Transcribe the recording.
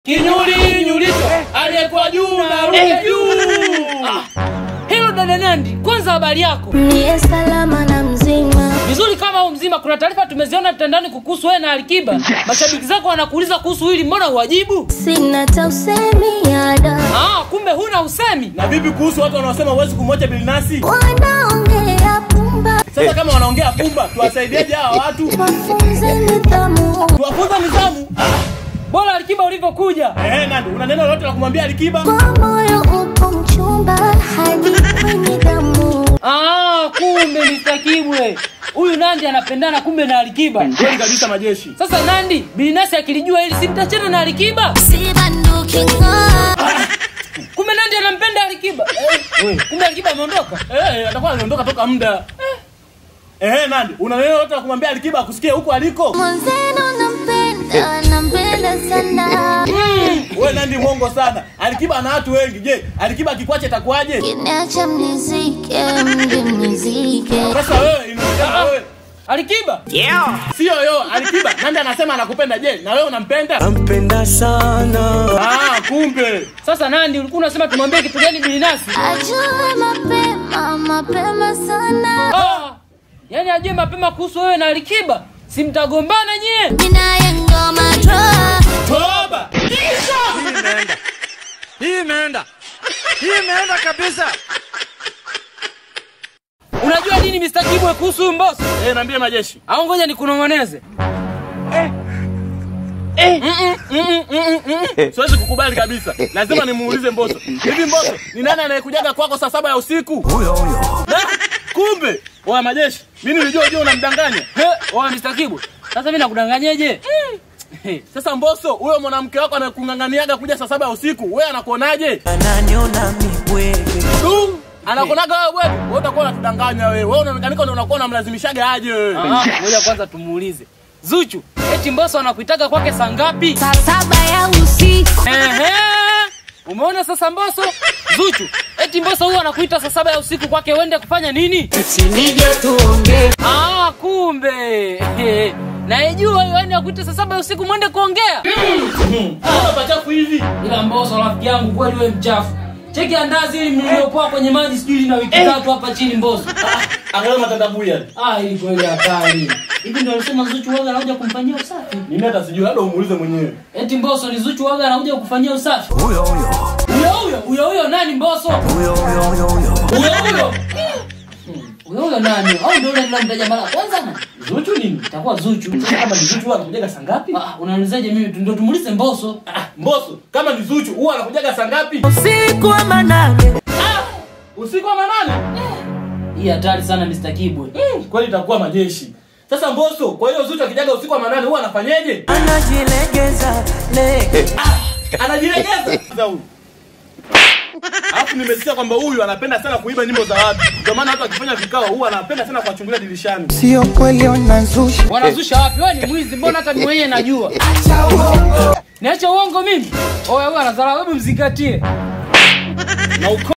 Kinyuli nyulicho aliyekuwa juu na ruke juu. Hilo dada Nandi, kwanza habari yako? Niye salama na mzima, Vizuri kama u mzima. Kuna taarifa tumeziona mtandaoni kukuhusu wewe na Alikiba. Mashabiki zako wanakuuliza kuhusu hili, mbona huwajibu? sina tausemi ada, Ah, kumbe huna usemi. Na vipi kuhusu watu wanaosema huwezi kumwacha Bilinasi? wanaongea pumba, Sasa kama wanaongea pumba, tuwasaidieje hawa watu? wafunze nidhamu, Tuwafunza nidhamu. Bora Alikiba ulivyokuja. Eh, Nandi, una neno lolote la kumwambia Alikiba? kwa moyo upo mchumba hadi kwenye damu. Ah, kumbe Mr. Kibwe. Huyu Nandi anapendana kumbe na Alikiba. Kweli kabisa majeshi. Sasa Nandi, Bilinasi akilijua hili simtachana na Alikiba. Si banduki ng'aa, Kumbe Nandi anampenda Alikiba. Eh, kumbe Alikiba ameondoka. Eh, atakuwa anaondoka toka muda. Eh, Nandi, una neno lolote la kumwambia Alikiba akusikie huko aliko? mwenzenu nampenda, nampenda sana, Wewe Nandi mwongo sana. Alikiba ana watu wengi. Je, Alikiba akikwacha itakuwaje? kiniacha mnizike, mje mnizike. Sasa wewe inaonekana wewe Alikiba? sio yo Alikiba. Nandi anasema anakupenda. Je, na wewe unampenda? nampenda sana Ah, kumbe. Sasa Nandi, ulikuwa unasema tumwambie kitu gani Bilinasi? Ajue mapema, mapema sana, Ah, yaani ajue mapema kuhusu wewe na Alikiba. Si mtagombana nyie? ninaye ngoma draw. Toba. hii imeenda hii imeenda kabisa Unajua nini Mr. Kibwe kuhusu huyu Mbosso? Eh, niambie majeshi. Au ngoja nikunong'oneze. Siwezi kukubali kabisa. Lazima nimuulize Mbosso. Hivi Mbosso, ni nani anayekujaga kwako saa saba ya usiku? huyo huyo Na, kumbe wa majeshi. Mimi nilijua je unamdanganya. He, wewe Mr. Kibwe. Sasa mimi nakudanganyeje? He, Sasa Mbosso, huyo mwanamke wako anakung'ang'aniaga kuja saa saba ya usiku, wewe anakuonaje? ananiona mibwege Du, anakuonaga wewe bwana. Wewe utakuwa unatudanganya wewe. Wewe unaonekanika ndio unakuwa unamlazimishaga aje wewe. Ah, ngoja kwanza tumuulize. Zuchu, eti Mbosso anakuitaga kwake saa ngapi? saa saba ya usiku Ehe. Umeona sasa Mbosso? Zuchu, eti Mbosso huyu anakuita saa saba ya usiku kwake uende kufanya nini? sinije tuongee Ah, kumbe. Na ijua hiyo yani akuita saa saba ya usiku mwende kuongea. Sasa pachafu hivi. Ila Mbosso rafiki yangu kweli wewe mchafu. Cheki andazi ili mliopoa kwenye maji sijui na wiki tatu hapa chini Mbosso. Angalia matandabui yale. Ah, hili kweli hatari. Hivi ndio alisema Zuchu waga anakuja kumfanyia usafi. Mimi hata sijui, labda umuulize mwenyewe. Eti Mbosso ni Zuchu waga anakuja kufanyia usafi. huyo huyo Huyo huyo, huyo huyo nani Mbosso? huyo huyo huyo huyo Huyo huyo. Huyo huyo nani? Au ndio yule tunamtaja mara ya kwanza na? Zuchu nini? Itakuwa Zuchu. Sasa kama ni Zuchu huwa anakujaga saa ngapi? Ah, unaniulizaje mimi? Ndio tumuulize Mbosso. Ah, Mbosso, kama ni Zuchu huwa anakujaga saa ngapi? usiku wa manane Usiku wa manane? Hii hatari sana Mr. Kibwe. Mm, kweli itakuwa majeshi. Sasa Mbosso, kwa hiyo Zuchu akijaga usiku wa manane huwa anafanyeje? anajilegeza lege Anajilegeza. Sasa huyu. Alafu nimesikia kwamba huyu anapenda sana kuiba nyimbo za watu. Ndio maana hata akifanya vikao huwa anapenda sana kuwachungulia dirishani. sio kweli wanazusha Wanazusha wapi? Wewe ni mwizi, mbona hata mimi mwenyewe najua. Niache uongo mimi. Oya, wewe anadharau, hebu mzingatie. Na uko